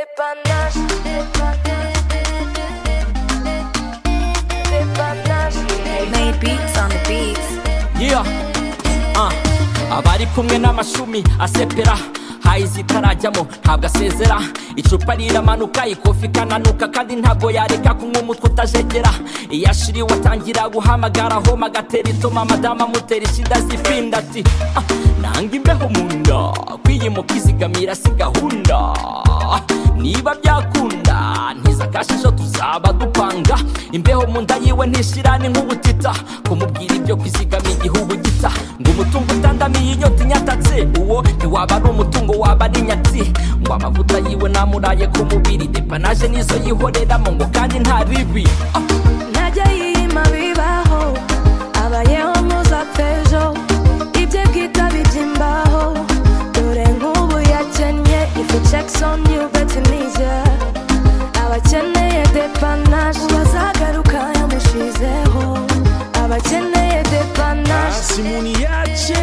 Dépannage, dépannage, Made beats on the beats. Yeah. Uh. abari kumwe n'amashumi asepera hayi zitarajyamo ntabwo asezera icupa riramanuka ikofi ikananuka kandi ntabwo yareka kunywa umutwe utajegera iyo ashiriwe atangira guhamagara homa agatera itoma madamu amutera ishida zipinda ati "Ah, nanga imbeho mu nda kwiyimuka izigamira si gahunda niba byakunda ntiza kashisho tuzaba dupanga imbeho mu nda yiwe ntishirane nk'ubutita kumubwira ibyo kwizigama igihugu gita ngo umutungo utandamiye inyota inyatatse uwo ntiwaba ari umutungo waba ari nyatsi ngo amavuta yiwe namuraye ku mubiri depanaje nizo yihoreramo ngo kandi nta bibi Ah, ntajya yiyima bibaho abayeho muzapfejo ibye bwita bijyimbaho dore nk'ubu yakennye ifu jackson yuga tunisia abakeneye depanaje bazagaruka yamushizeho abakeneye depanaje simuni yache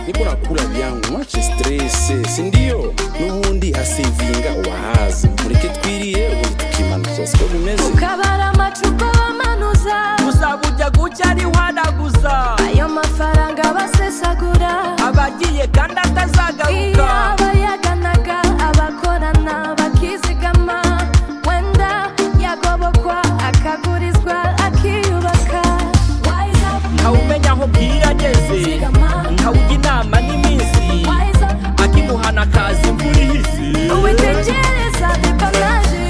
niko nakula vyangu mwache strese sindio n'ubundi hasevinga wahaza mureke twiriye ubundi tukimanuza siko bimeze ukabara amacupa bamanuza uzaba ujya gutya ari wanaguza ayo mafaranga basesagura abagiye kandi Iyo atazagaruka abayaganaga abakorana bakizigama wenda yagobokwa akagurizwa akiyubaka Wise up, ntawumenya aho bwirageze Zigama. ntawujya inama n'iminsi wise up, akimuhana akaza imvura ihise witegereza depanaje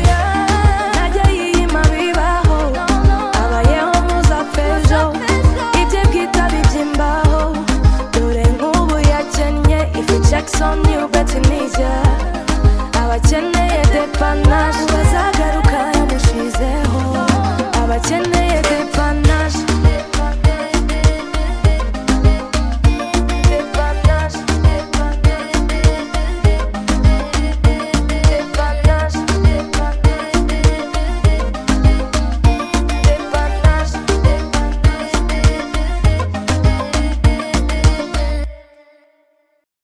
ntajya yiyima bibaho abayeho muzapfejo ibye bwita bijyimbaho dore nk'ubu yakennye ifi jackson yubatse neza abakeneye depanaje